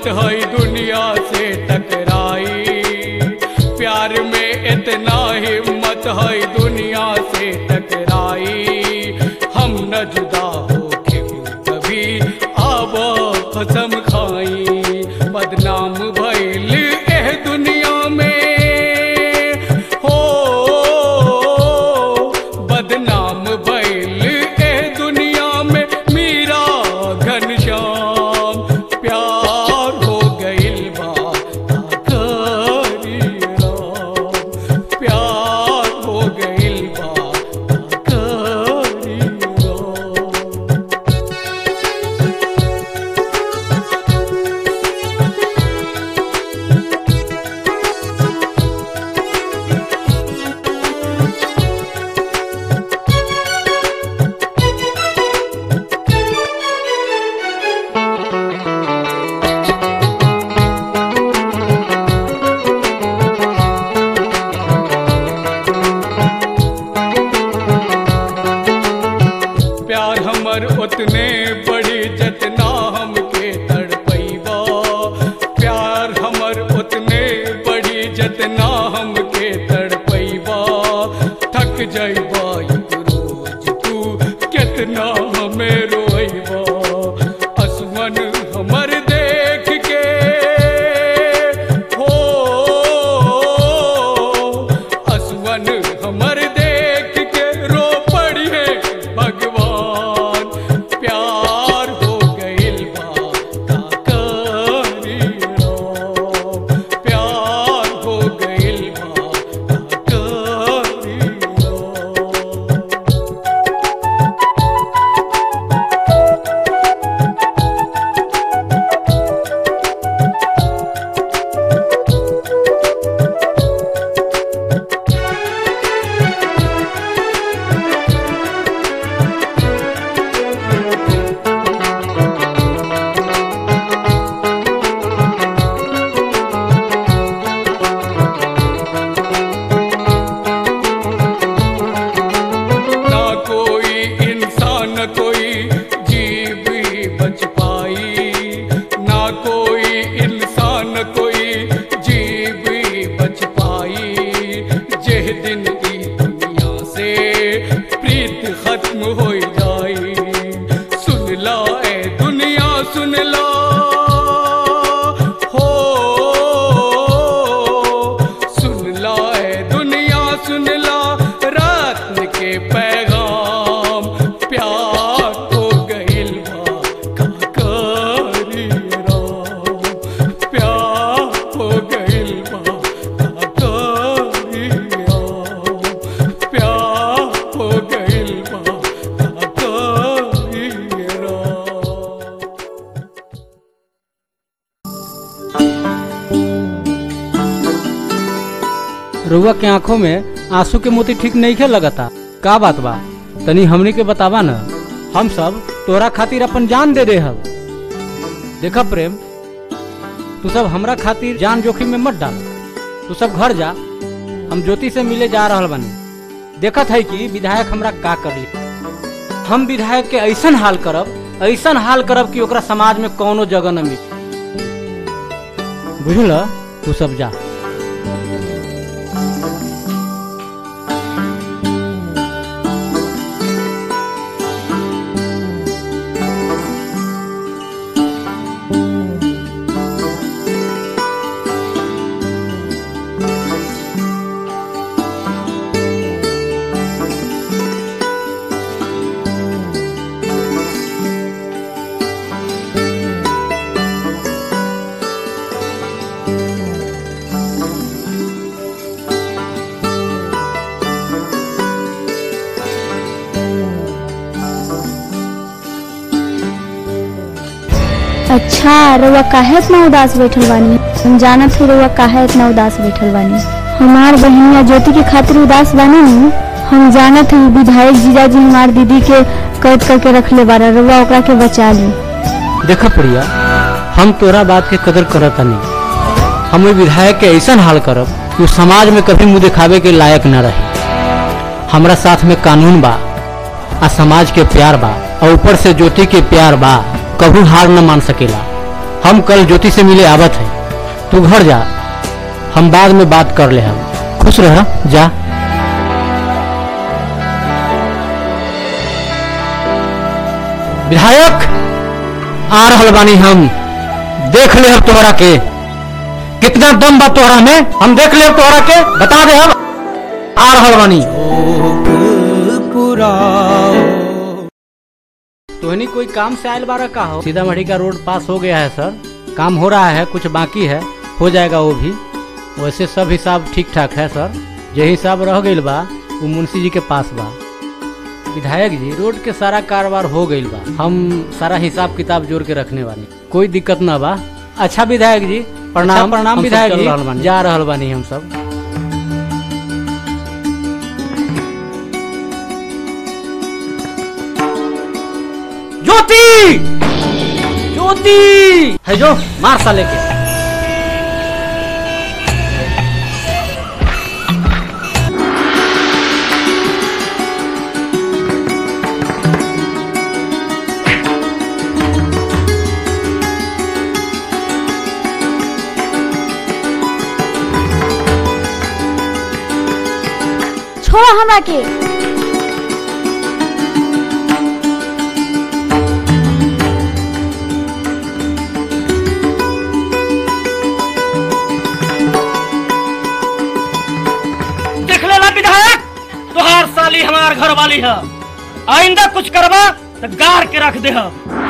हिम्मत है दुनिया से टकराई प्यार में इतना हिम्मत है दुनिया से टकराई हम न जुदा हो के कभी आब कसम खाई बदनाम भइल एह दुनिया में हो बदनाम भइल एह दुनिया में मीरा घनश्याम प्यार हो गइल बा का करी राम प्यार हो गइल बा का करी राम प्यार हमर उतने बड़ी जतना हमके तड़पैबा प्यार हमर उतने बड़ी जतना हमके तड़पैबा थक जाइबा एक रोज तू कितना हमें रोइबा असमन हमर देख के हो असवन हमर देख के रो पड़िए भगवान प्यार हो गइल बा का करी राम प्यार हो गइल बा का करी राम ना कोई इंसान कोई जीव ही बच पाई ना कोई इंसान कोई जीव ही बच पाई जेह दिन की दुनिया से प्रीत खत्म हो जाई सुन ला ए दुनिया सुन ला हो सुन ला ए दुनिया सुन ला रत्न के पैगाम प्यार हो गइल बा का करी राम प्यार हो गइल बा का करी राम प्यार हो गइल बा का करी राम रुआ के आंखों में आंसू के मोती ठीक नहीं खे लगता का बात बा तनी हमनी के बतावा न हम सब तोरा खातिर अपन जान दे दे हब देखा प्रेम तू सब हमरा खातिर जान जोखिम में मत डाल तू सब घर जा हम ज्योति से मिले जा रहल बानी देखत है कि विधायक हमरा का करली हम विधायक के ऐसन हाल करब ऐसन हाल करब कि ओकरा समाज में कौनो जगह न मिले बुझल तू सब जा अच्छा रउआ काहे इतना उदास बैठल बानी हम जानत ही रउआ काहे इतना उदास बैठल बानी हमार बहनिया ज्योति के खातिर उदास बानी नु हम जानत ही विधायक जीजाजी हमार दीदी के कैद करके रखले बारा रउआ ओकरा के बचा ली देखा प्रिया हम तोरा बात के कदर करत नहीं हम ओइ विधायक के ऐसा हाल करब कि उ समाज में कभी मुंह दिखावे के लायक न रहे हमरा साथ में कानून बा आ समाज के प्यार बा और ऊपर से ज्योति के प्यार बा कभी हार न मान सकेला हम कल ज्योति से मिले आवत है तू घर जा हम बाद में बात कर ले हम खुश रह जा विधायक आ रहल बानी हम देख ले हम तोहरा के कितना दम बा तोहरा में हम देख ले तोहरा के बता दे हम आ रहल बानी तोहनी कोई काम से आयल बारा का हो सीतामढ़ी का रोड पास हो गया है सर काम हो रहा है कुछ बाकी है हो जाएगा वो भी वैसे सब हिसाब ठीक ठाक है सर जे हिसाब रह गईल बा वो मुंशी जी के पास बा विधायक जी रोड के सारा कारोबार हो गईल बा हम सारा हिसाब किताब जोड़ के रखने वाली कोई दिक्कत ना बा अच्छा विधायक जी प्रणाम अच्छा, प्रणाम हम सब विधायक चल जी। रहल बानी। जा रहल बानी हम सब ज्योति ज्योति है जो मार साले के छोड़ो हमरा के देख लेला विधायक तुहार साली हमार घर वाली है आइंदा कुछ करबा तो गार के रख दे हम